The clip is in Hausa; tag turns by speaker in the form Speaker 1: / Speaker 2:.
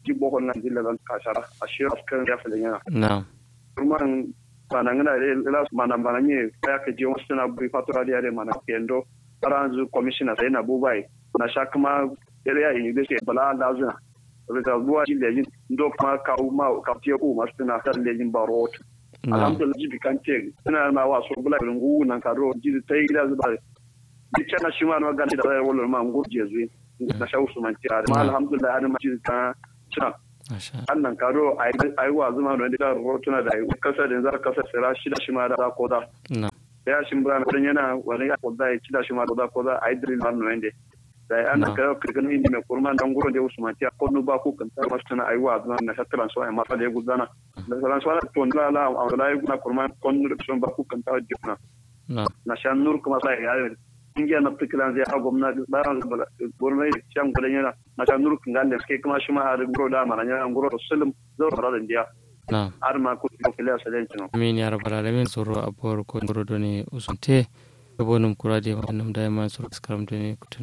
Speaker 1: ji bohol nan dilla dan kasara ashira askan ya fa yana
Speaker 2: na'am
Speaker 1: kurman bana ngana le la mana bana nye ya ke jion sina bu fatura dia de mana kendo aranzu commissioner sai na bubai na shakma area university bala lazina rita buwa ji lejin ndo kuma ka ma ka tiye ku masu na tar lejin barot
Speaker 2: na'am
Speaker 1: alhamdulillah jibi kan ce ina ma wa so bula rungu nan ka ro ji ta yi gida zuba di kana shi ma no ga da wala wala ma ngur je zui na shawu su man tira ma alhamdulillah har ma ji ta tuna
Speaker 2: masha
Speaker 1: annan ka ro ai ai wa zuma no da ro tuna da ai kasa da zar kasa sira shi da shi ma da ko da
Speaker 2: na'am
Speaker 1: ya shi bra na yana wani ya ko da ya ci da shi ma da ko da ai drill man no ende da annan ka kirgan indi me kurman dan guro da usman tiya ko no ba ku kan ta masu tuna ai wa zuma na shatran so ai ma fa da gudana da salan so to la la la ai guna kurman kon no son ba ku kan ta jikna
Speaker 2: na'am
Speaker 1: na shan nur kuma sai ya yi ingiya na fikiran zai ha gwamnati bayan gwamnati shan gudan yana na shan nur kan galle suke kuma shi ma har guro da mana yana guro da sulum zo da radan dia
Speaker 2: na'am
Speaker 1: har ma ku ko kila sa den tino
Speaker 2: amin ya rabbal alamin soro abor ko ngoro doni usunte bonum kurade manam dayma soro skaram doni kutun